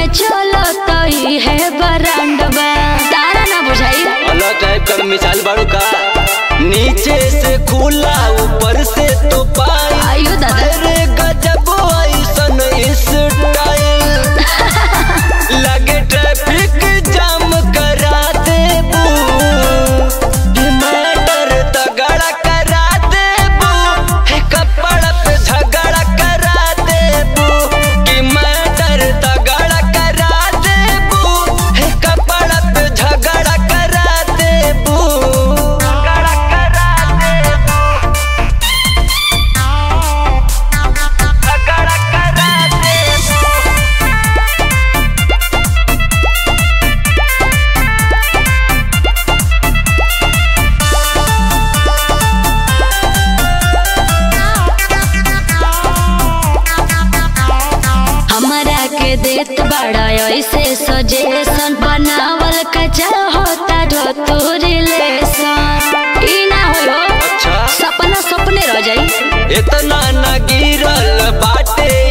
चलो तो ही है बरांडवा तारा ना बुझाई अलग टाइप का मिसाल बाड़ू का नीचे से खुला ऊपर से तो पाई आयु दादा अरे गजब ऐसन स्टाइल लगे ट्रैफिक जाम करा देबू मैटर तगड़ा करा देबू हे कपड़ा पे झगड़ा करा देबू कि मैटर तगड़ा करा देबू हे कपड़ा पे झगड़ा करा देबू झगड़ा करा देबू झगड़ा करा देबू हमारा के देत बड़ा ऐसे सजेशन बनावल का चाहता जो तू रिलेशन ई ना हो अच्छा सपना सपने रह जाई इतना न गिरल बाटे